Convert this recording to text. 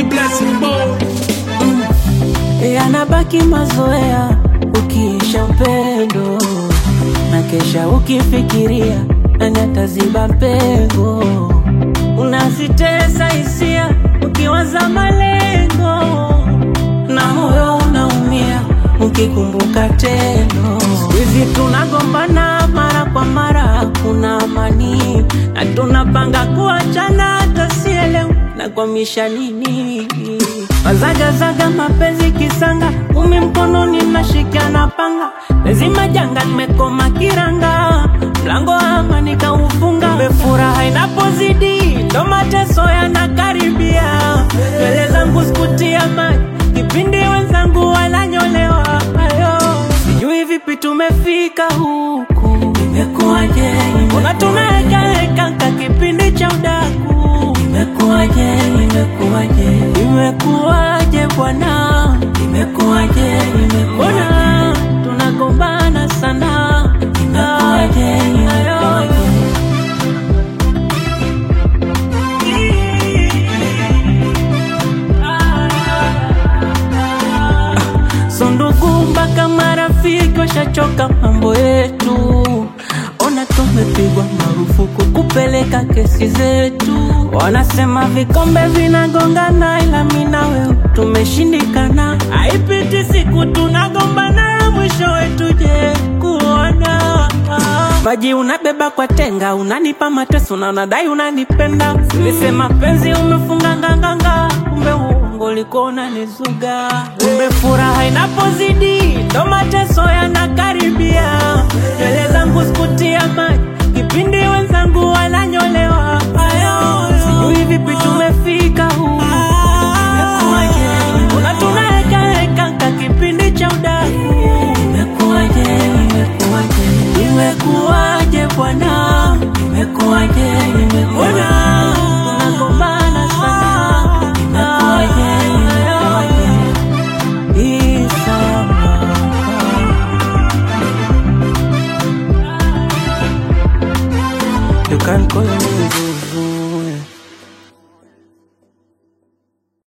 blessing boy. yanabaki mazoea ukiisha upendo na kesha ukifikiria nani ataziba pengo unazitesa hisia ukiwaza malengo na moyo unaumia ukikumbuka tendo hizi tunagombana mara kwa mara kuna amani na tunapanga kuachana hata sielewi nakwamisha nini wazagazaga mapenzi kisanga umi mkononi nashika na panga lazima janga nimekoma kiranga mlango wa amani kaufunga mefuraha inapozidi ndo mateso yanakaribia mbele zangu sikutia maji kipindi wenzangu wananyolewa ayo sijui vipi tumefika huku imekuwaje mbona tunaekaeka ka kipindi cha udaku imekuwaje imekuwaje imekuwaje bwana imekuwaje mbona tunagombana sana imekuwaje imekuwaje so ndugu mpaka marafiki washachoka mambo yetu ona tumepigwa marufuku kupeleka kesi zetu wanasema vikombe vinagongana ila mina wewe tumeshindikana haipiti siku tunagombana mwisho wetu je kuona maji unabeba kwa tenga unanipa mateso na unadai unanipenda ulisema penzi umefunga nganganga kumbe uongo ulikuwa unanizuga kumbe furaha inapozidi ndo mateso yanakaribia nywele zangu sikutia maji kipindi wenzangu wananyolewa ayo sijui vipi tumefika huu una tunaekaeka ka kipindi cha udaku imekuwaje imekuwaje imekuwaje bwana imekuwaje imekuwaje tunagombana sana imekuwaje imekuwaje Isama. You can call me